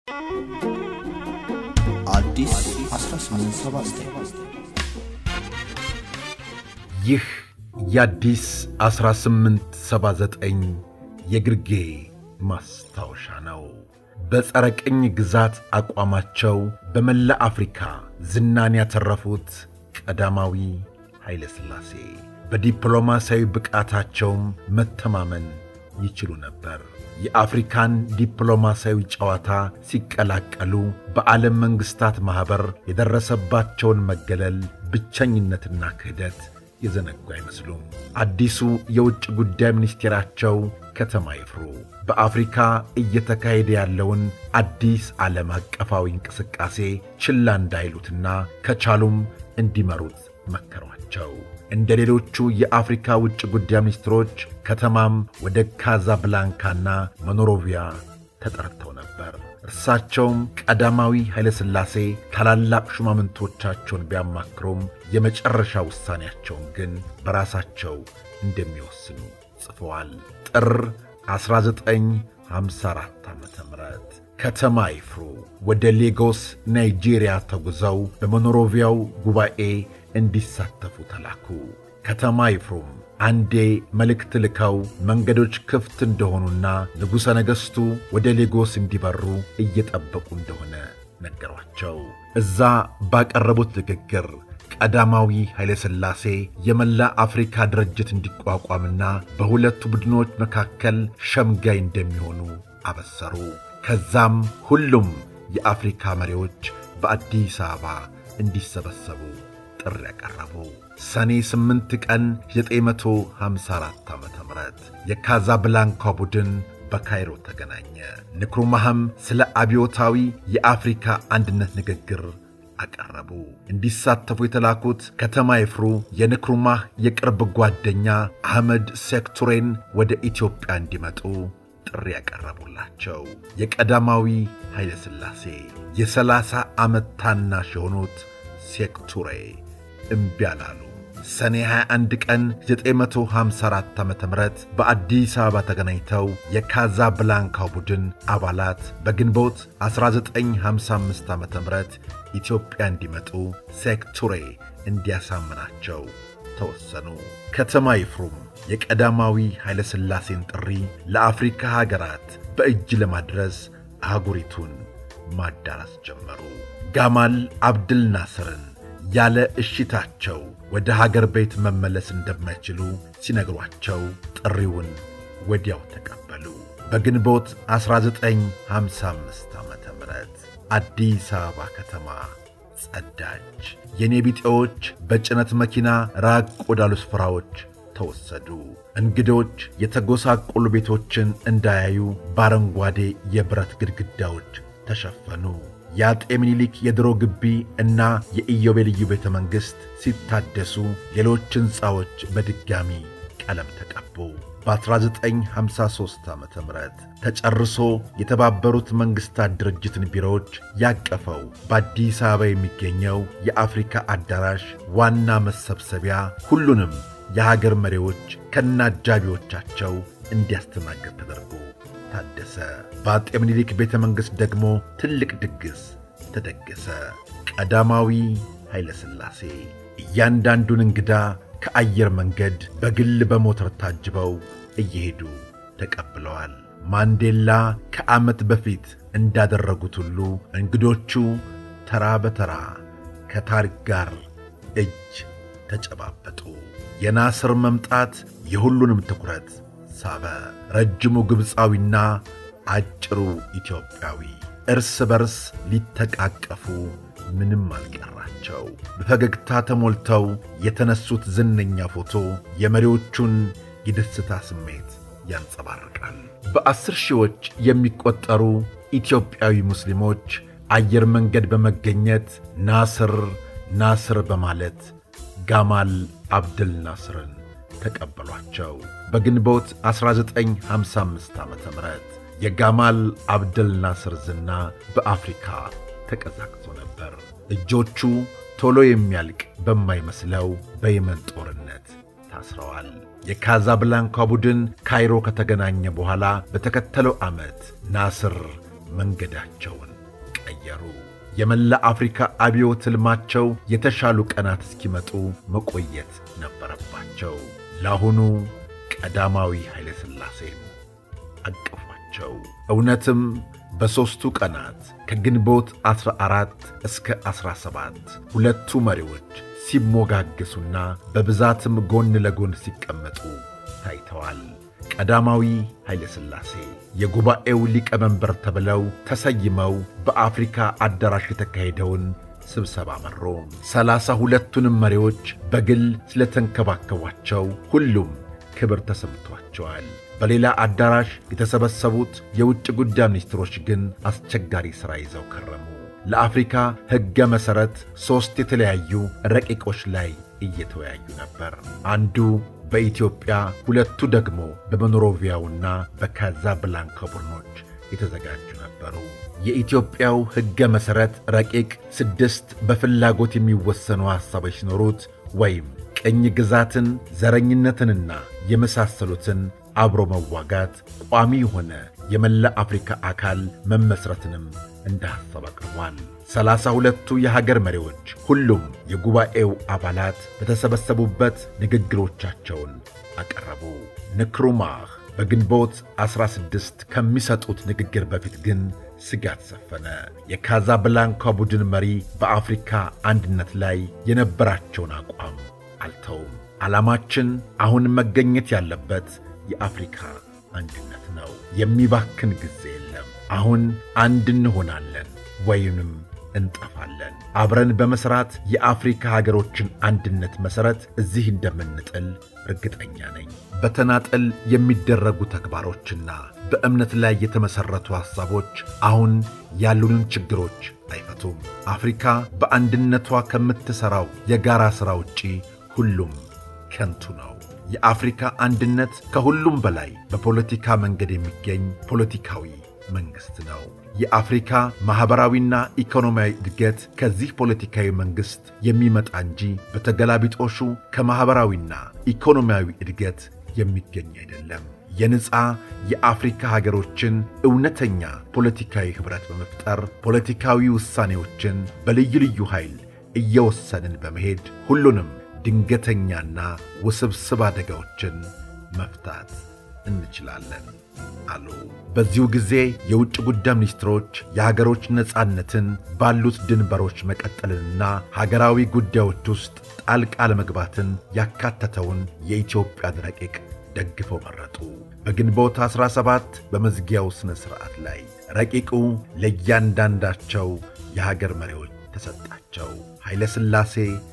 አዲስ 1879 ይህ የአዲስ 1879 የግርጌ ማስታወሻ ነው። በጸረ ቅኝ ግዛት አቋማቸው በመላ አፍሪካ ዝናን ያተረፉት ቀዳማዊ ኃይለ ሥላሴ በዲፕሎማሲያዊ ብቃታቸውም መተማመን ይችሉ ነበር። የአፍሪካን ዲፕሎማሲያዊ ጨዋታ ሲቀላቀሉ በዓለም መንግሥታት ማኅበር የደረሰባቸውን መገለል፣ ብቸኝነትና ክህደት የዘነጉ አይመስሉም። አዲሱ የውጭ ጉዳይ ሚኒስቴራቸው ከተማ ይፍሩ በአፍሪካ እየተካሄደ ያለውን አዲስ ዓለም አቀፋዊ እንቅስቃሴ ችላ እንዳይሉትና ከቻሉም እንዲመሩት መከሯቸው። እንደ ሌሎቹ የአፍሪካ ውጭ ጉዳይ ሚኒስትሮች ከተማም ወደ ካዛብላንካና መኖሮቪያ ተጠርተው ነበር። እርሳቸውም ቀዳማዊ ኃይለ ሥላሴ ታላላቅ ሹማምንቶቻቸውን ቢያማክሩም የመጨረሻ ውሳኔያቸውን ግን በራሳቸው እንደሚወስኑ ጽፈዋል። ጥር 1954 ዓ ም ከተማ ይፍሩ ወደ ሌጎስ ናይጄሪያ ተጉዘው በሞኖሮቪያው ጉባኤ እንዲሳተፉ ተላኩ። ከተማ ይፍሩም አንዴ መልእክት ልከው መንገዶች ክፍት እንደሆኑና ንጉሠ ነገሥቱ ወደ ሌጎስ እንዲበሩ እየጠበቁ እንደሆነ ነገሯቸው። እዛ ባቀረቡት ንግግር ቀዳማዊ ኃይለ ሥላሴ የመላ አፍሪካ ድርጅት እንዲቋቋምና በሁለቱ ቡድኖች መካከል ሸምጋይ እንደሚሆኑ አበሰሩ። ከዛም ሁሉም የአፍሪካ መሪዎች በአዲስ አበባ እንዲሰበሰቡ ጥሪ ያቀረቡ። ሰኔ 8 ቀን 954 ዓ ም የካዛብላንካ ቡድን በካይሮ ተገናኘ። ንክሩማህም ስለ አብዮታዊ የአፍሪካ አንድነት ንግግር አቀረቡ። እንዲሳተፉ የተላኩት ከተማ ይፍሩ የንክሩማህ የቅርብ ጓደኛ አህመድ ሴክቱሬን ወደ ኢትዮጵያ እንዲመጡ ጥሪ ያቀረቡላቸው የቀዳማዊ ኃይለ ሥላሴ የሰላሳ ዓመት ታናሽ የሆኑት ሴክቱሬ እምቢ አላሉ። ሰኔ 21 ቀን 954 ዓ ም በአዲስ አበባ ተገናኝተው የካዛብላንካው ቡድን አባላት በግንቦት 1955 ዓ ም ኢትዮጵያ እንዲመጡ ሴክቱሬ እንዲያሳምናቸው ተወሰኑ። ከተማ ይፍሩም የቀዳማዊ ኃይለ ሥላሴን ጥሪ ለአፍሪካ ሀገራት በእጅ ለማድረስ አህጉሪቱን ማዳረስ ጀመሩ። ጋማል አብድል ናስርን ያለ እሽታቸው ወደ ሀገር ቤት መመለስ እንደማይችሉ ሲነግሯቸው ጥሪውን ወዲያው ተቀበሉ። በግንቦት 1955 ዓ ም አዲስ አበባ ከተማ ጸዳች። የኔ ቢጤዎች በጭነት መኪና ራቅ ወዳሉ ስፍራዎች ተወሰዱ። እንግዶች የተጎሳቆሉ ቤቶችን እንዳያዩ በአረንጓዴ የብረት ግድግዳዎች ተሸፈኑ። የአጤ ምኒልክ የድሮ ግቢ እና የኢዮቤልዩ ቤተ መንግሥት ሲታደሱ ሌሎች ሕንፃዎች በድጋሚ ቀለም ተቀቡ። በ1953 ዓ ም ተጨርሶ የተባበሩት መንግሥታት ድርጅትን ቢሮዎች ያቀፈው በአዲስ አበባ የሚገኘው የአፍሪካ አዳራሽ ዋና መሰብሰቢያ ሁሉንም የሀገር መሪዎች ከነአጃቢዎቻቸው እንዲያስተናግድ ተደርጎ ታደሰ። በአጤ ምኒልክ ቤተ መንግሥት ደግሞ ትልቅ ድግስ ተደገሰ። ቀዳማዊ ኃይለ ሥላሴ እያንዳንዱን እንግዳ ከአየር መንገድ በግል በሞተር ታጅበው እየሄዱ ተቀብለዋል። ማንዴላ ከዓመት በፊት እንዳደረጉት ሁሉ እንግዶቹ ተራ በተራ ከታሪክ ጋር እጅ ተጨባበጡ። የናስር መምጣት የሁሉንም ትኩረት ሳበ። ረጅሙ ግብፃዊና አጭሩ ኢትዮጵያዊ እርስ በርስ ሊተቃቀፉ ምንም አልቀራቸው። በፈገግታ ተሞልተው የተነሱት ዝነኛ ፎቶ የመሪዎቹን የደስታ ስሜት ያንጸባርቃል። በአስር ሺዎች የሚቆጠሩ ኢትዮጵያዊ ሙስሊሞች አየር መንገድ በመገኘት ናስር ናስር በማለት ጋማል አብድል ናስርን ተቀበሏቸው። በግንቦት 1955 ዓ ም የጋማል አብደል ናስር ዝና በአፍሪካ ተቀዛቅዞ ነበር። እጆቹ ቶሎ የሚያልቅ በማይመስለው በየመን ጦርነት ታስረዋል። የካዛብላንካ ቡድን ካይሮ ከተገናኘ በኋላ በተከተለው ዓመት ናስር መንገዳቸውን ቀየሩ። የመላ አፍሪካ አብዮት ሕልማቸው የተሻሉ ቀናት እስኪመጡ መቆየት ነበረባቸው። ለአሁኑ ቀዳማዊ ኃይለ ሥላሴን አቀፏቸው። እውነትም በሦስቱ ቀናት ከግንቦት 14 እስከ 17 ሁለቱ መሪዎች ሲሞጋገሱና በብዛትም ጎን ለጎን ሲቀመጡ ታይተዋል። ቀዳማዊ ኃይለ ሥላሴ የጉባኤው ሊቀመንበር ተብለው ተሰይመው በአፍሪካ አዳራሽ የተካሄደውን ስብሰባ መሩ። ሰላሳ ሁለቱንም መሪዎች በግል ስለተንከባከቧቸው ሁሉም ክብር ተሰምቷቸዋል። በሌላ አዳራሽ የተሰበሰቡት የውጭ ጉዳይ ሚኒስትሮች ግን አስቸጋሪ ሥራ ይዘው ከረሙ። ለአፍሪካ ሕገ መሠረት ሦስት የተለያዩ ረቂቆች ላይ እየተወያዩ ነበር። አንዱ በኢትዮጵያ ሁለቱ ደግሞ በሞንሮቪያውና በካዛብላንካ ቡድኖች የተዘጋጁ ነበሩ። የኢትዮጵያው ሕገ መሠረት ረቂቅ ስድስት በፍላጎት የሚወሰኑ ሐሳቦች ሲኖሩት ወይም ቅኝ ግዛትን፣ ዘረኝነትንና የመሳሰሉትን አብሮ መዋጋት፣ ቋሚ የሆነ የመላ አፍሪካ አካል መመስረትንም እንደ ሐሳብ አቅርቧል። ሰላሳ ሁለቱ የሀገር መሪዎች ሁሉም የጉባኤው አባላት በተሰበሰቡበት ንግግሮቻቸውን አቀረቡ። ንክሩማህ በግንቦት 16 ከሚሰጡት ንግግር በፊት ግን ስጋት ሰፈነ። የካዛብላንካ ቡድን መሪ በአፍሪካ አንድነት ላይ የነበራቸውን አቋም አልተውም። ዓላማችን አሁን መገኘት ያለበት የአፍሪካ አንድነት ነው። የሚባክን ጊዜ የለም። አሁን አንድ እንሆናለን ወይንም እንጠፋለን። አብረን በመሥራት የአፍሪካ ሀገሮችን አንድነት መሠረት እዚህ እንደምንጥል እርግጠኛ ነኝ። በተናጠል የሚደረጉ ተግባሮችና በእምነት ላይ የተመሠረቱ ሐሳቦች አሁን ያሉንን ችግሮች አይፈቱም። አፍሪካ በአንድነቷ ከምትሠራው የጋራ ሥራ ውጪ ሁሉም ከንቱ ነው። የአፍሪካ አንድነት ከሁሉም በላይ በፖለቲካ መንገድ የሚገኝ ፖለቲካዊ መንግሥት ነው። የአፍሪካ ማኅበራዊና ኢኮኖሚያዊ እድገት ከዚህ ፖለቲካዊ መንግሥት የሚመጣ እንጂ በተገላቢጦሹ ከማኅበራዊና ኢኮኖሚያዊ እድገት የሚገኝ አይደለም። የነፃ የአፍሪካ ሀገሮችን እውነተኛ ፖለቲካዊ ኅብረት በመፍጠር ፖለቲካዊ ውሳኔዎችን በልዩ ልዩ ኃይል እየወሰንን በመሄድ ሁሉንም ድንገተኛና ውስብስብ አደጋዎችን መፍታት እንችላለን አሉ። በዚሁ ጊዜ የውጭ ጉዳይ ሚኒስትሮች የሀገሮች ነፃነትን ባሉት ድንበሮች መቀጠልንና ሀገራዊ ጉዳዮች ውስጥ ጣልቃ ለመግባትን ያካተተውን የኢትዮጵያን ረቂቅ ደግፈው መረጡ። በግንቦት 17 በመዝጊያው ሥነ ሥርዓት ላይ ረቂቁ ለእያንዳንዳቸው የሀገር መሪዎች ተሰጣቸው። ኃይለ ሥላሴ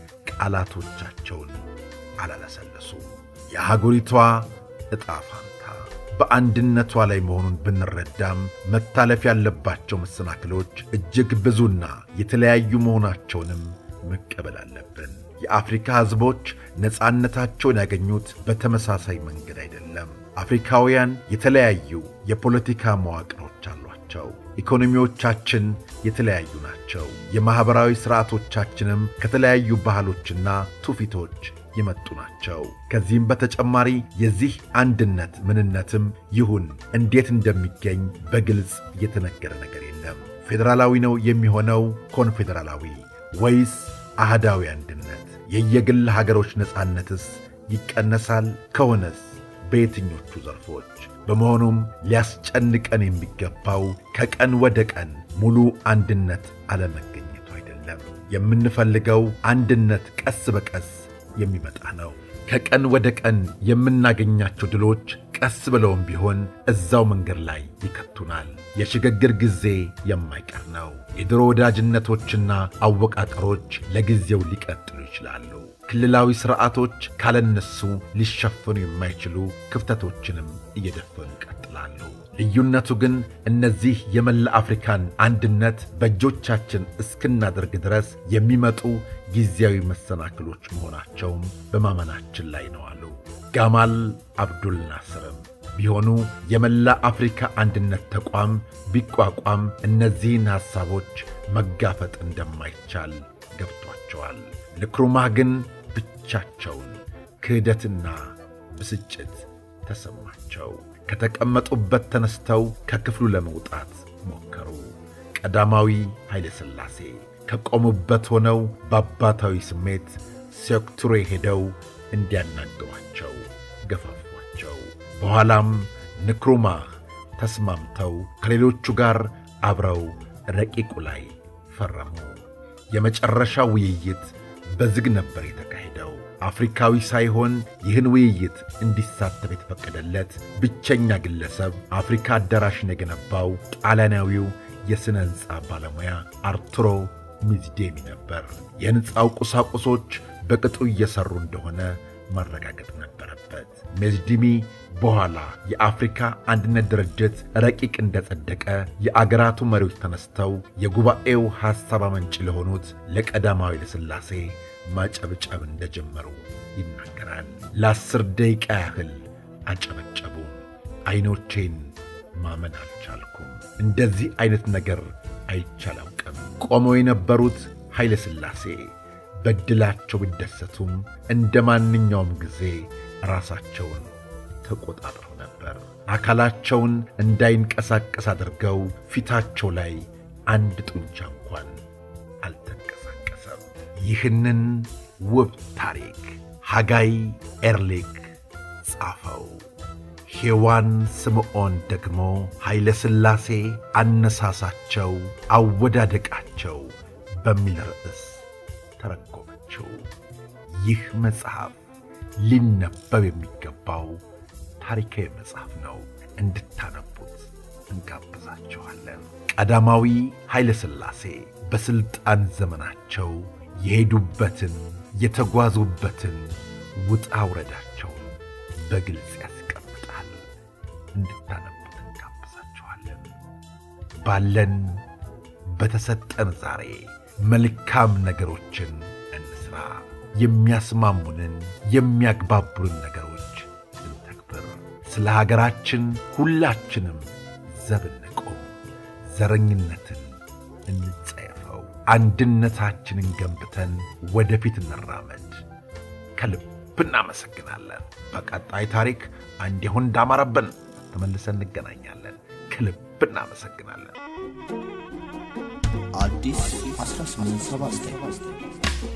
ቃላቶቻቸውን አላለሰለሱም። የአህጉሪቷ ዕጣ ፋንታ በአንድነቷ ላይ መሆኑን ብንረዳም መታለፍ ያለባቸው መሰናክሎች እጅግ ብዙና የተለያዩ መሆናቸውንም መቀበል አለብን። የአፍሪካ ሕዝቦች ነፃነታቸውን ያገኙት በተመሳሳይ መንገድ አይደለም። አፍሪካውያን የተለያዩ የፖለቲካ መዋቅሮች አሏቸው። ኢኮኖሚዎቻችን የተለያዩ ናቸው። የማኅበራዊ ሥርዓቶቻችንም ከተለያዩ ባህሎችና ትውፊቶች የመጡ ናቸው። ከዚህም በተጨማሪ የዚህ አንድነት ምንነትም ይሁን እንዴት እንደሚገኝ በግልጽ የተነገረ ነገር የለም። ፌዴራላዊ ነው የሚሆነው ኮንፌዴራላዊ ወይስ አህዳዊ አንድነት? የየግል ሀገሮች ነፃነትስ ይቀነሳል? ከሆነስ በየትኞቹ ዘርፎች? በመሆኑም ሊያስጨንቀን የሚገባው ከቀን ወደ ቀን ሙሉ አንድነት አለመገኘቱ አይደለም። የምንፈልገው አንድነት ቀስ በቀስ የሚመጣ ነው። ከቀን ወደ ቀን የምናገኛቸው ድሎች ቀስ ብለውም ቢሆን እዛው መንገድ ላይ ይከቱናል። የሽግግር ጊዜ የማይቀር ነው። የድሮ ወዳጅነቶችና አወቃቀሮች ለጊዜው ሊቀጥሉ ይችላሉ። ክልላዊ ሥርዓቶች ካለነሱ ሊሸፈኑ የማይችሉ ክፍተቶችንም እየደፈኑ ይቀጥላሉ። ልዩነቱ ግን እነዚህ የመላ አፍሪካን አንድነት በእጆቻችን እስክናደርግ ድረስ የሚመጡ ጊዜያዊ መሰናክሎች መሆናቸውም በማመናችን ላይ ነው አሉ። ጋማል አብዱል ናስርም ቢሆኑ የመላ አፍሪካ አንድነት ተቋም ቢቋቋም እነዚህን ሐሳቦች መጋፈጥ እንደማይቻል ገብቷቸዋል። ንክሩማህ ግን ብቻቸውን ክህደትና ብስጭት ተሰማቸው። ከተቀመጡበት ተነስተው ከክፍሉ ለመውጣት ሞከሩ። ቀዳማዊ ኃይለ ሥላሴ ከቆሙበት ሆነው በአባታዊ ስሜት ሴኩቱሬ ሄደው እንዲያናግሯቸው ገፋፏቸው። በኋላም ንክሩማህ ተስማምተው ከሌሎቹ ጋር አብረው ረቂቁ ላይ ፈረሙ። የመጨረሻው ውይይት በዝግ ነበር የተካሄደው። አፍሪካዊ ሳይሆን ይህን ውይይት እንዲሳተፍ የተፈቀደለት ብቸኛ ግለሰብ አፍሪካ አዳራሽን የገነባው ጣሊያናዊው የሥነ ሕንፃ ባለሙያ አርቱሮ ሚዝዴሚ ነበር። የሕንፃው ቁሳቁሶች በቅጡ እየሠሩ እንደሆነ ማረጋገጥ ነበረበት። ሜዝዲሚ በኋላ የአፍሪካ አንድነት ድርጅት ረቂቅ እንደጸደቀ የአገራቱ መሪዎች ተነስተው የጉባኤው ሐሳብ አመንጭ ለሆኑት ለቀዳማዊ ኃይለሥላሴ ማጨብጨብ እንደጀመሩ ይናገራል። ለአስር ደቂቃ ያህል አጨበጨቡ። ዐይኖቼን ማመን አልቻልኩም። እንደዚህ ዐይነት ነገር አይቻላውቅም። ቆመው የነበሩት ኃይለ ሥላሴ በድላቸው ቢደሰቱም እንደ ማንኛውም ጊዜ ራሳቸውን ተቆጣጥረው ነበር። አካላቸውን እንዳይንቀሳቀስ አድርገው ፊታቸው ላይ አንድ ጡንቻ እንኳን አልተንቀሳቀሰም። ይህንን ውብ ታሪክ ሃጋይ ኤርሊክ ጻፈው። ሔዋን ስምዖን ደግሞ ኃይለ ሥላሴ አነሳሳቸው፣ አወዳደቃቸው በሚል ርዕስ ተረጎመችው። ይህ መጽሐፍ ሊነበብ የሚገባው ታሪካዊ መጽሐፍ ነው። እንድታነቡት እንጋብዛችኋለን። ቀዳማዊ ኃይለ ሥላሴ በሥልጣን ዘመናቸው የሄዱበትን የተጓዙበትን ውጣ ውረዳቸውን በግልጽ ያስቀምጣል። እንድታነቡት እንጋብዛችኋለን። ባለን በተሰጠን ዛሬ መልካም ነገሮችን እንስራ። የሚያስማሙንን የሚያግባቡንን ነገሮች እንተግብር። ስለ ሀገራችን ሁላችንም ዘብ እንቆም። ዘረኝነትን እንጸየፈው። አንድነታችንን ገንብተን ወደፊት እንራመድ። ከልብ እናመሰግናለን። በቀጣይ ታሪክ እንዲሁ እንዳማረብን ተመልሰን እንገናኛለን። ከልብ እናመሰግናለን። አዲስ 1879